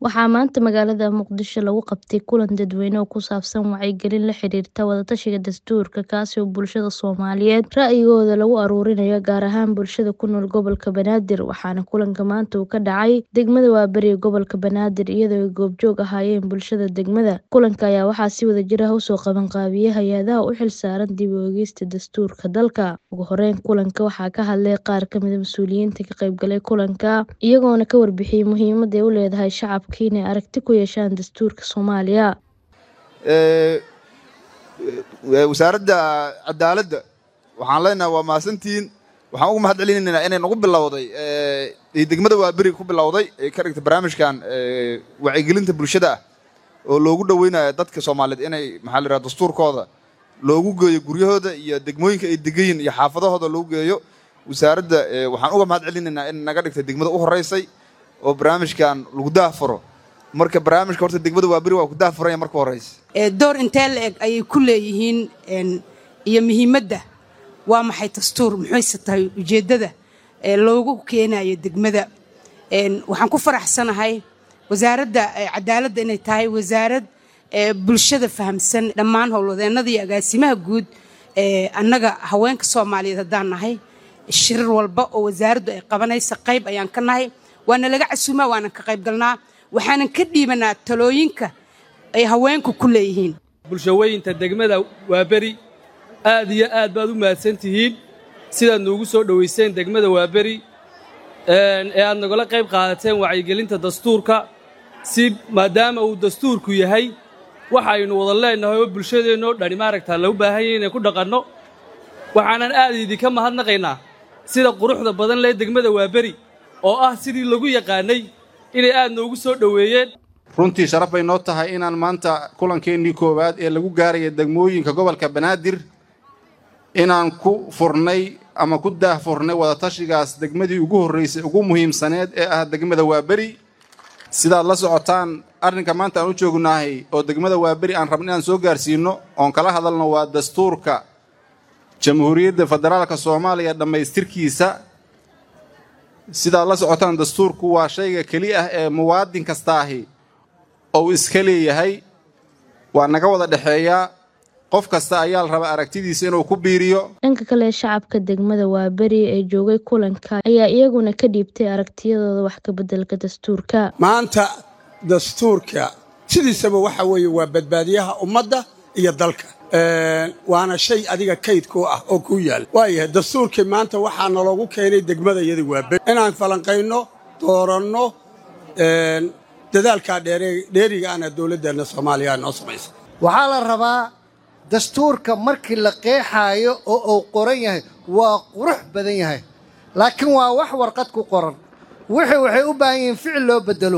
Waxaa maanta magaalada Muqdisho lagu qabtay kulan dadweyne oo ku saabsan wacyigelin la xiriirta wada-tashiga dastuurka kaasi oo bulshada Soomaaliyeed ra'yigooda lagu ururinayo gaar ahaan bulshada ku nool gobolka Banaadir waxaana kulanka maanta uu ka dhacay degmada Waaberi ee gobolka Banaadir iyadoo ay goobjoog ahaayeen bulshada degmada kulanka ayaa waxaa si wadajir ah usoo qaban qaabiyay hay-adaha u xilsaaran dib u eegista dastuurka dalka ugu horeyn kulanka waxaa ka hadlay qaar ka mid ah mas'uuliyiinta ka qaybgalay kulanka iyagoona ka warbixiyay muhiimadda ay u leedahay shacabka inay aragti ku yeeshaan dastuurka Soomaaliya wasaaradda cadaaladda waxaan leenahay waa mahadsantihiin waxaan ugu mahad celinaynaa inay nagu bilowday degmada waaberi ku bilowday ay ka dhigtay barnaamijkan wacyigelinta bulshada ah oo loogu dhoweynayo dadka soomaaliyeed inay maxaa la yidhaha dastuurkooda loogu geeyo guryahooda iyo degmooyinka ay degan yihiin iyo xaafadahooda loogu geeyo wasaaradda waxaan uga mahad celinaynaa in naga dhigtay degmada u horeysay oo barnaamijkan lagu daahfuro marka barnaamijka horta degmada waaberi waa ku daahfuranya marka horeysa door intee la eg ayay ku leeyihiin iyo muhiimadda waa maxay dastuur muxuyse tahay ujeeddada loogu keenayo degmada waxaan ku faraxsanahay wasaaradda cadaaladda inay tahay wasaarad bulshada fahamsan dhammaan howlwadeennada iyo agaasimaha guud annaga haweenka soomaaliyeed haddaan nahay shirir walba oo wasaaraddu ay qabanaysa qayb ayaan ka nahay waana laga casuumaa waanan ka qayb galnaa waxaanan ka dhiibanaa talooyinka ay haweenku ku leeyihiin bulshawooyinta degmada waaberi aad iyo aad baad u mahadsan tihiin sidaad noogu soo dhowayseen degmada waaberi ee aad nagala qayb qaadateen wacyigelinta dastuurka si maadaama uu dastuurku yahay waxaynu wada leennahay oo bulshadeennoo dhani maaragtaa lagu baahan yahay inay ku dhaqanno waxaanan aad idinka mahadnaqaynaa sida quruxda badan lee degmada waaberi oo ah sidii lagu yaqaannay inay aad noogu soo dhoweeyeen runtii sharaf bay noo tahay inaan maanta kulankeenii koowaad ee lagu gaaraya degmooyinka gobolka banaadir inaan ku furnay ama ku daahfurnay wadatashigaas degmadii ugu horraysay ugu muhiimsaneed ee ah degmada waaberi sidaad la socotaan arrinka maanta aan u joognahay oo degmada waaberi aan rabna inaan soo gaarsiinno oon kala hadalno waa dastuurka jamhuuriyadda federaalka soomaaliya dhammaystirkiisa sidaad la socotaan dastuurku waa shayga keli ah ee muwaadin kastaahi ou iska leeyahay waa naga wada dhexeeyaa qof kasta ayaa la rabaa aragtidiisa inuu ku biiriyo dhanka kale shacabka degmada waaberi ee joogay kulanka ayaa iyaguna ka dhiibtay aragtiyadooda wax ka beddelka dastuurka maanta dastuurka sidiisaba waxa weeye waa badbaadiyaha ummadda iyo dalka waana shay adiga kayd ku ah oo kuu yaalla waayahay dastuurkii maanta waxaa naloogu keenay degmada iyada waaberi inaan falanqayno dooranno dadaalkaa dheeriga ana dowladdeenna soomaaliya noo samaysa waxaa la rabaa dastuurka markii la qeexaayo oo uu qoran yahay waa qurux badan yahay laakiin waa wax warqad ku qoran wixii waxay u baahan yihiin ficil loo beddelo